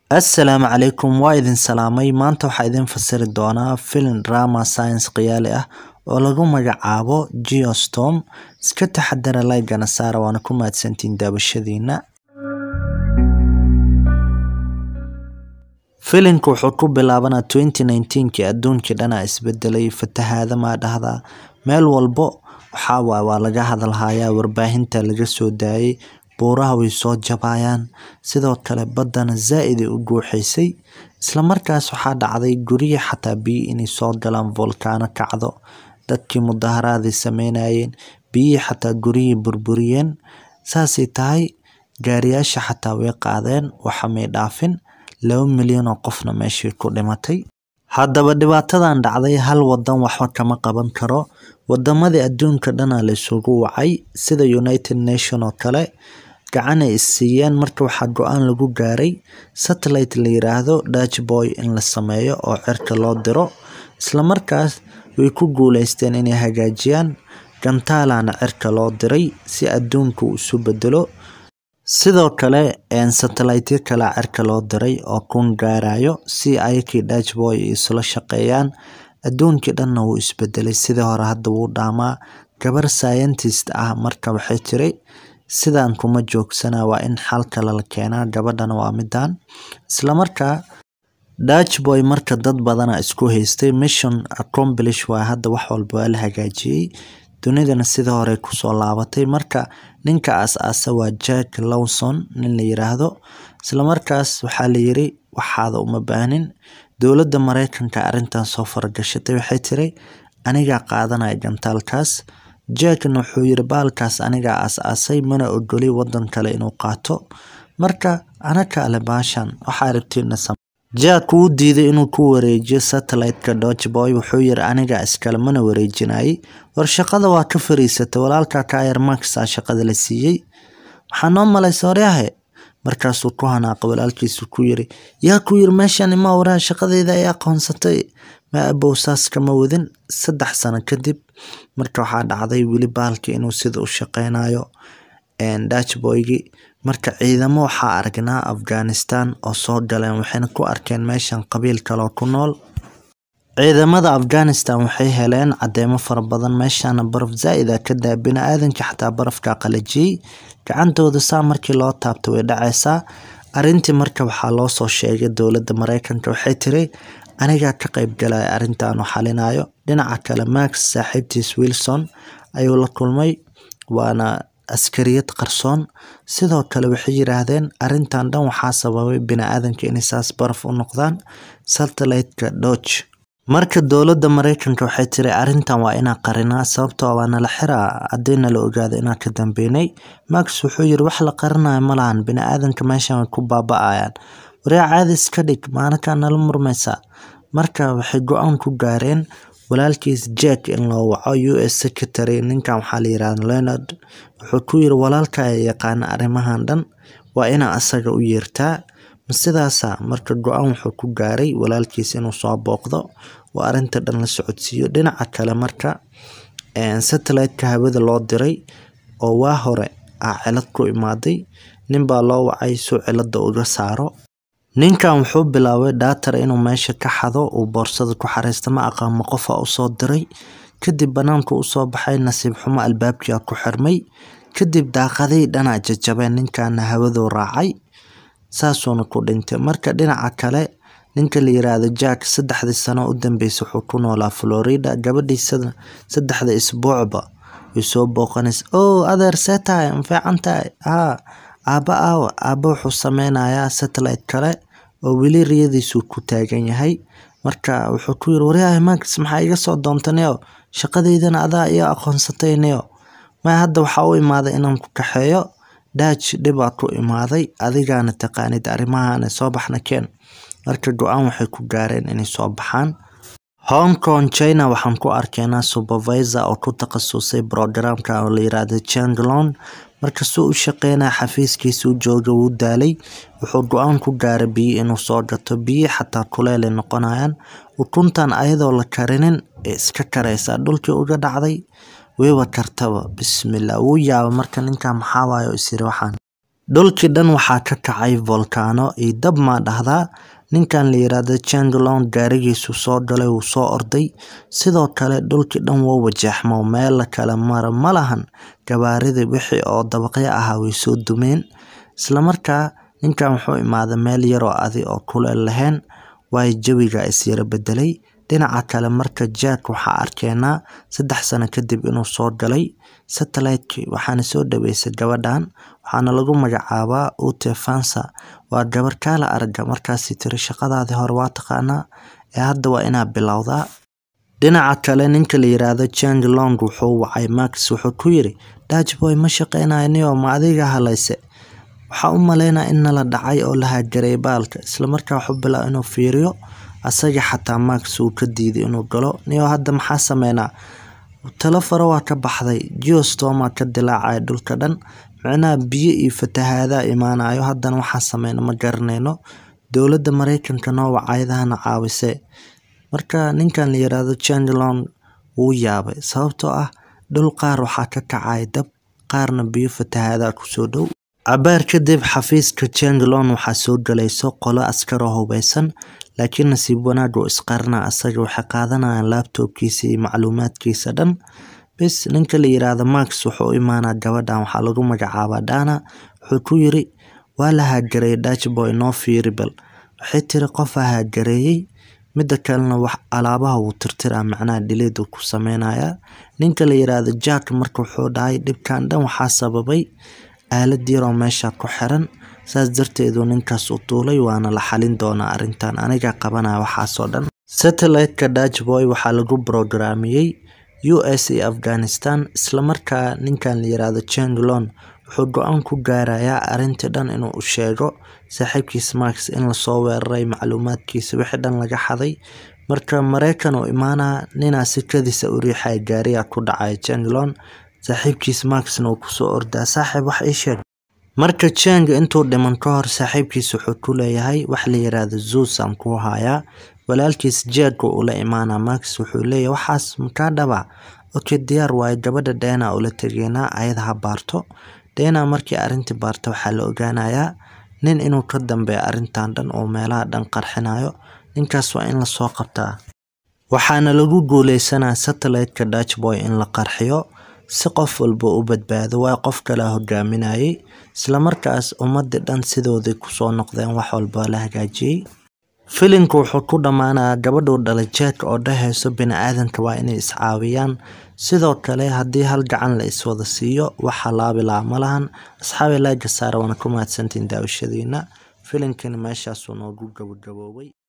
Assalaamu calaykum waa idin salaamay maanta waxaa idin fasiri doonaa filim drama science khiyaali ah oo lagu magacaabo Geostorm iska taxadara like-gana saara waana ku mahadsantihiin daawashadiina filimku wuxuu ku bilaabanaa 2019kii adduunkii dhanaa isbedelay fatahaada maa dhahdaa meel walbo waxaa waay waa laga hadalhayaa warbaahinta laga soo daayay buuraha way soo jabayaan sidoo kale baddana zaa-id ay u guuxaysay isla markaas waxaa dhacday guryihi xataa biyo inay soo galaan volkaano kacdo dadkii mudaharaaday sameynayeen biyihii xataa guryihii burburiyeen saasay tahay gaariyaasha xataa way qaadeen waxa may dhaafin laba milyan oo qofna meeshii ku dhimatay haddaba dhibaatadan dhacday hal wadan waxba kama qaban karo wadamadii adduunka dhana la isugu wacay sida united nation oo kale gacan ay isiiyeen marka waxaa go-aan lagu gaaray satellite la yiraahdo dutch boy in la sameeyo oo cirka loo diro isla markaas way ku guuleysteen inay hagaajiyaan gantaalana cirka loo diray si adduunku uu isu bedelo sidoo kale satellite kale cirka loo diray oo kun gaarayo si ayakii dutch boy isla shaqeeyaan adduunkii dhanna wuu isbedelay sidii hore hadda wuu dhaamaa gabar scientist ah marka waxay tiri sidaan kuma joogsana waa in xal kale la keenaa gabadhana waa midaan isla markaa dutch boy marka dad badana isku haystay mission accomplish waa hadda wax walba waa la hagaajiyey dunidana sidii hore kusoo laabatay marka ninka aas-aasa waa jack lawson nin la yiraahdo isla markaas waxaa la yiri waxaada uma baahnin dowladda mareykanka arrintan soo faragashatay waxay tiri anigaa qaadanaya gantaalkaas jackna wuxuu yiri baalkaas anigaa aas-aasay mana ogoli wadan kale inuu qaato marka anaka ale baashan waxaa rabtiina jack wuu diiday inuu ku wareejiyo satellite-ka dutch boy wuxuu yiri anigaa iskale mana wareejinayay war shaqada waa ka fariisatay walaalka kayer maxaa shaqada la siiyey waxaa noo malaysa horyahe markaasuu ku hanaaqay walaalkiisu ku yiri yaa ku yiri meeshan ima waraa shaqadeyda ay aqoonsatay ma abow saas kama wadin saddex sano kadib marka waxaa dhacday weli baalki inuu sida u shaqeynayo dutch boygi marka ciidamo waxaa aragnaa afghanistan oo soo galeen waxayna ku arkeen meeshan qabiil kaloo ku nool ciidamada afghanistan waxay heleen cadeemo fara badan meeshana baraf zaa-ida ka daa bini-aadanka xataa barafka qalajiyey gacantooda saa markii loo taabta way dhaceysaa arrintii marka waxaa loo soo sheegay dowladda mareykanka waxay tiri anigaa ka qeyb galaya arrintan u xalinayo dhinaca kale max saaxiibtiis wilson ayuu la kulmay waana askariyad qarsoon sidoo kale waxay yiraahdeen arrintan dhan waxaa sababay bini-aadanka inay saas baraf u noqdaan satellite-ka dodge marka dowladda mareykanka waxay tiri arrintan waa inaa qarinaa sababtoo waa nala xiraa haddii la ogaado inaan ka dambeynay max wuxuu yiri wax la qarinayo ma lahan bini-aadanka meeshan way ku baaba-ayaan waryaa caadi iska dhig maalinkaa nala murmaysaa marka waxay go-aan ku gaareen walaalkiis jack in loo waco u s secretary ninkan waxaa la yirahda leonard wuxuu ku yiri walaalka yaqaana arrimahan dhan waa inaa asaga u yeertaa ma sidaasa marka go-aan wuxuu ku gaaray walaalkiis inuu soo booqdo oo arrinta dhan la socodsiiyo dhinaca kale marka satellite-ka hawada loo diray oo waa hore ah cilad ku imaaday ninbaa loo wacay suu cilada uga saaro ninkan wuxuu bilaabay dhaatar inuu meesha ka xado uu boorsada ku xareysta ma aqaamo qofa usoo diray kadib banaanku usoo baxay nasiib xumo albaabkia ku xirmay kadib daaqadii dhanaa jajabeen ninkana hawaduu raacay saasuuna ku dhintay marka dhinaca kale ninka la yiraahdo jack saddexdii sano u dambeysa wuxuu ku noolaa florida gabadhiisana saddexda isbuucba way soo booqanaysa o adeer see tahay ma fiican tahay haa aaba aawa aaba wuxuu sameynayaa satellite kale oo weli riyadiisuu ku taagan yahay marka wuxuu ku yiri waryahay max maxaa iga soo doontaneo shaqadeydana adaa iyo aqoonsataynayo ma hadda waxaa u imaaday inaan ku kaxeeyo dutch dhibaa ku imaaday adigaana taqaanid arrimahan soo baxna keen marka go-aan waxay ku gaareen inay soo baxaan hong kong china waxaan ku arkeynaa supervisor oo ku takhasusay programka oo la yiraahdo changlon marka suu u shaqeynaya xafiiskiisa u jooga wuu daalay wuxuu go-aan ku gaaray biyo inuu soo gato biyi xataa kuleelay noqonayaan ukuntan ayadoo la karinin ee iska kareysaa dhulkii uga dhacday weyba kartaba bismillah wuu yaaba marka ninkan maxaa waayo isiri waxaan dhulkii dhan waxaa ka kacay volcano iyo dab maa dhahdaa ninkan la yiraahdo Changelong gaarigiisu soo galay wuu soo orday sidoo kale dhulkii dhan wuu wajaxmo meel la kala mara ma lahan gabaaridii wixii oo dabaqyo ahaa way soo dumeen isla markaa ninkan wuxuu imaaday meel yar oo adi oo kuleel lahayn waayo jawiga is yara bedelay dhinaca kale marka Jack waxaa arkeenaa saddex sano kadib inuu soo galay satellite waxaana soo dhaweysay gabadhan waxaana lagu magacaabaa Ute Fansa waa gabar kaala aragga markaasi tiri shaqadaadii hore waa taqaanaa ee hadda waa inaa bilowdaa dhinaca kale ninka la yiraahdo Changelong wuxuu wacay Max wuxuu ku yiri Dutchboy ma shaqeynayniyo ma adiga halayse waxaa u maleynaa in nala dhacay oo la hagaray baalka isla markaa wuxuu bilaabay inuu fiiriyo asaga xataa Max uu ka diiday inuu galo niyo hadda maxaa sameynaa talo faro waa ka baxday geostorm ka dilaacay dhulka dhan micnaha biyo iyo fatahaada imaanayo haddana waxaa sameyna ma garanayno dowladda Mareykanka noo wacayadahana caawise marka ninkan la yiraahdo Changelong wuu yaabay sababtoo ah dhul qaar waxaa ka kacay dab qaarna biyo fatahaada kusoo dhow cabaar kadib xafiiska Changelong waxaa soo galayso qolo askar oo hubeysan laakiin nasiib wanaag oo isqarna asaga waxay qaadanayaan laptopkiisa iyo macluumaadkiisa dhan bis ninka la yiraahdo Max wuxuu u imaanaa gabadhan waxaa lagu magacaabaa Dana wuxuu ku yiri waa la hagaray Dutchboy noo fiiri bal waxay tiri qof hagareeyay mida kalena wax alaabaha wuu tirtiraa macnaha delete uu ku sameynaya ninka la yiraahdo Jack marka wuxuu dhahay dhibkan dhan waxaa sababay aalad yar oo meesha ku xiran saas darteedu ninkaas u tuulay waana la xalin doonaa arrintan aniga qabanaya waxaasoo dhan satellite-ka Dutchboy waxaa lagu programiyey US iyo Afghanistan isla markaa ninkan la yiraahdo Changelong wuxuu go-aan ku gaarayaa arrintii dhan inuu u sheego saaxiibkiis Max in lasoo weeraray macluumaadkiisa wixii dhan laga xaday marka Mareykan uu imaanaa ninaa sikadiisa u riixaya gaariga ku dhacaya Changelong saaxiibkiis Maxna uu kusoo ordaa saaxiib wax ii sheeg marka Chang intuu dhiman ka hor saaxiibkiis wuxuu ku leeyahay wax la yiraahdo Zeus aan ku hayaa walaalkiis Jack uu la imaanaa Max wuxuu leeyahay waxaas makaa dhaba okay diyaar waayo gabadha Dana ula tageynaa ayada ha baarto Dana markii arrintii baarta waxaa la ogaanayaa nin inuu ka dambeeyo arrintan dhan oo meelaha dhan qarxinayo ninkaas waa in lasoo qabtaa waxaana lagu guuleysanaa satellite-ka Dutchboy in la qarxiyo si qof walba u badbaado waa qof kale hogaaminayay isla markaas ummadii dhan sidoodii kusoo noqdeen wax walba la hagaajiyey filimku wuxuu ku dhammaanayaa gabadhuu dhalay Jack oo dhahayso bini'aadanka waa inay iscaawiyaan sidoo kale haddii hal gacan la iswada siiyo waxa laabi lahaa ma lahan asxaabi laga saara waana ku mahadsantiin daawashadiina filimkani meeshaasuu noogu gabagaboobay